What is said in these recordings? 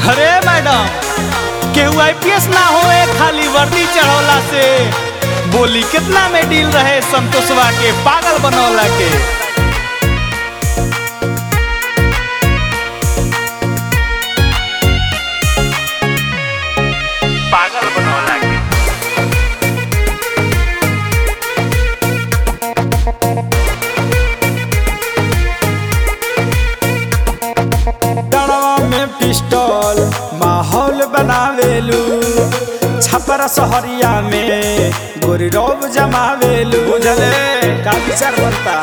अरे मैडम केहू आईपीएस ना होए खाली वर्दी चढ़ौला से बोली कितना में डील रहे संतोषवा के पागल बनौला के पागल बनौला के डड़वा में पिस्टल माहौल बनावेलू छपरा सहरिया में गोरी रोब जमावेलू बुझले का विचार बनता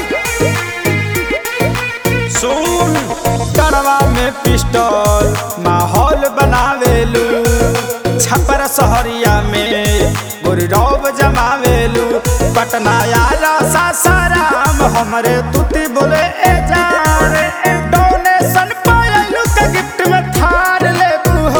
सुन डड़वा में पिस्टल माहौल बनावेलू छपरा सहरिया में गोरी रोब जमावेलू पटना यारा सासाराम हमरे तुती बोले ए जा डोनेशन पायलू के गिफ्ट में थार लेबू हो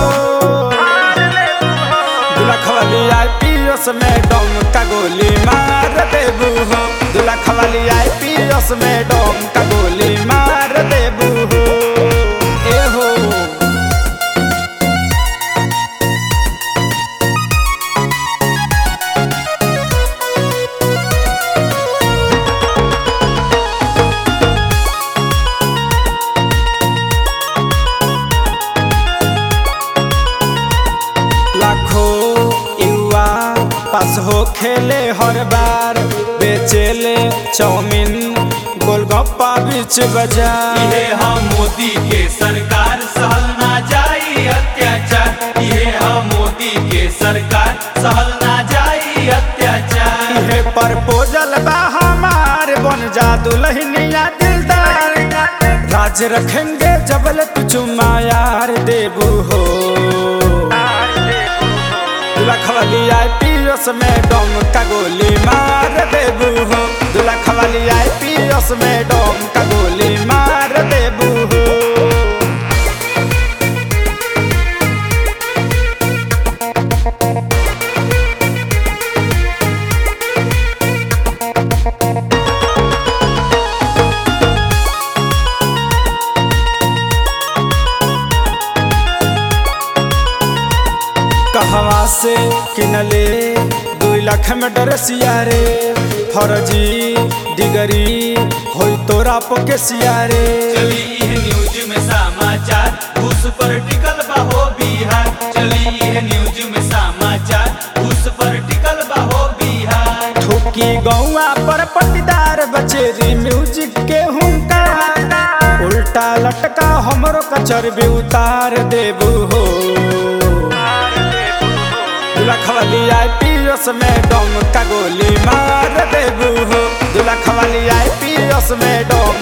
दुल्हा खवाली आईपीएस में डोम का गोली मार देबू हो दुल्हा खवाली आईपीएस में डोम का गोली मार देबू हो ए हो लाखों युवा पास हो खेले हर बार बेचेले चाउमीन गोलगप्पा बीच बाजार ये हम मोदी के सरकार सहल ना जाई अत्याचार ये हम मोदी के सरकार सहल ना जाई अत्याचार इहे प्रपोजल बा हमार बन जा दुल्हनिया दिलदार राज रखेंगे जबल तू चुम्मा यार देबू हो दुल्हा खवाली आईपीएस में डोम का गोली मार देबू हो दुल्हा खवाली आईपीएस में डोम का गोली मार देबू हो कहवा से किनले दू लाख में डरसिया रे फर्जी डिगरी होई तोरा पोके सियारे चली यह न्यूज में समाचार उस पर टिकल बहो बिहार चली यह न्यूज में समाचार उस पर टिकल बहो बिहार ठुकी गौआ पर पट्टीदार बचेरी म्यूजिक के हुंकार उल्टा लटका हमरो कचर भी उतार देबू हो दुल्हा खवाली आईपीएस में डोम का गोली मार देबू हो दुल्हा खवाली आईपीएस में डोम